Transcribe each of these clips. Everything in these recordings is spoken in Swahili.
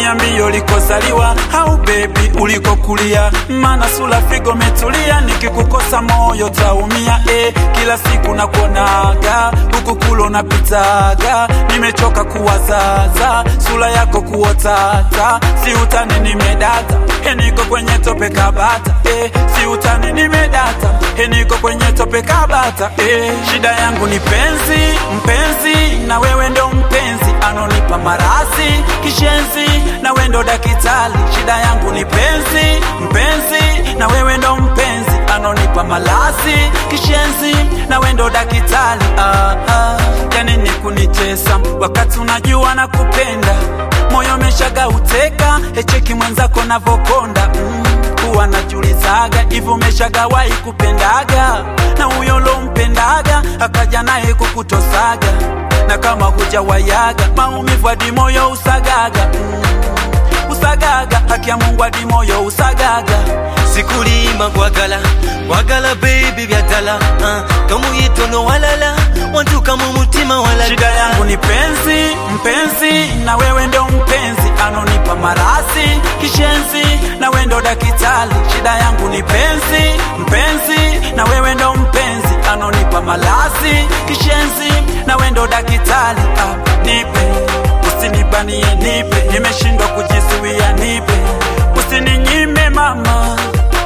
niambie ulikozaliwa au bebi ulikokulia, maana sura figo metulia, nikikukosa moyo taumia. E, kila siku nakuonaga huku kulo napitaga, nimechoka kuwazaza sura yako kuotata, si utani nimedata, e, niko kwenye tope kabata, e, si utani nimedata, e, niko kwenye tope kabata, e, shida yangu ni penzi, mpenzi na wewe ndo mpenzi anonipa marasi kishenzi na wewe ndo dakitali. Shida yangu ni penzi, mpenzi na wewe ndo mpenzi anonipa malasi kishenzi na wewe ndo dakitali. Ah, ah. Yani ni kunichesa wakati unajua na kupenda moyo umeshaga uteka echeki mwenzako navokonda mm, huwa najulizaga hivi umeshagawahi kupendaga na huyo lompendaga akaja naye kukutosaga na kama hujawayaga maumivu hadi moyo usagaga mm, usagaga haki ya Mungu hadi moyo usagaga sikulima kwagala kwagala baby byadala uh, kamuyitono walala wantuka mu mutima walala Shida yangu ni penzi, mpenzi na wewe ndo mpenzi anonipa marasi kishenzi na wewe ndo dakitali. Shida yangu ni penzi, mpenzi na wewe ndo mpenzi anonipa malasi kishenzi na wewe ndo dakitali. Ah, nipe usinibanie, nipe nimeshindwa kujizuia, nipe usininyime mama.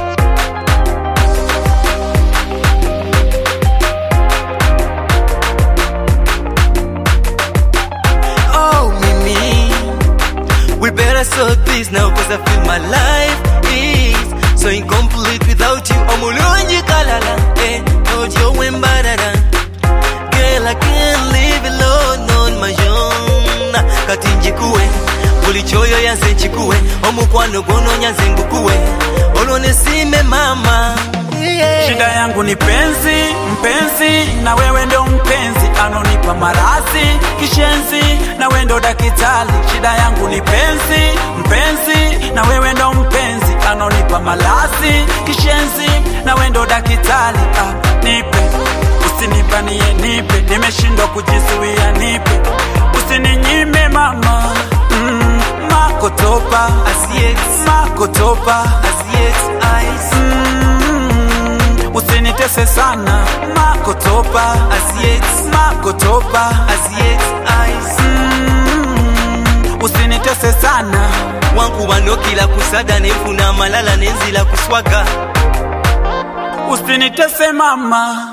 oh mimi we better sort this now cause I feel my life is so incomplete without you omulungi kalala eh ojo wembarara girl I can't live alone on my own kati njikuwe buli kyoyo yanze nkikuwe omukwano gwononya nze ngukuwe olwo nesime mama yeah. Shida yangu ni penzi, mpenzi na wewe ndo mpenzi anonipa marasi kishenzi na wewe ndo dakitali. Shida yangu ni penzi, mpenzi na wewe ndo mpenzi anonipa malasi kishenzi na wewe ndo dakitali. Ah, nipe usinipanie, nipe nimeshindwa kujizuia, nipe usininyime mama mm, makotopa Asiet, makotopa asiet, eyes, Mm, usinitese sana makotopa asiet, makotopa asiet, eyes. Mm, usinitese sana wankuba nokila kusada nenfuna amalala nenzila kuswaga usinitese mama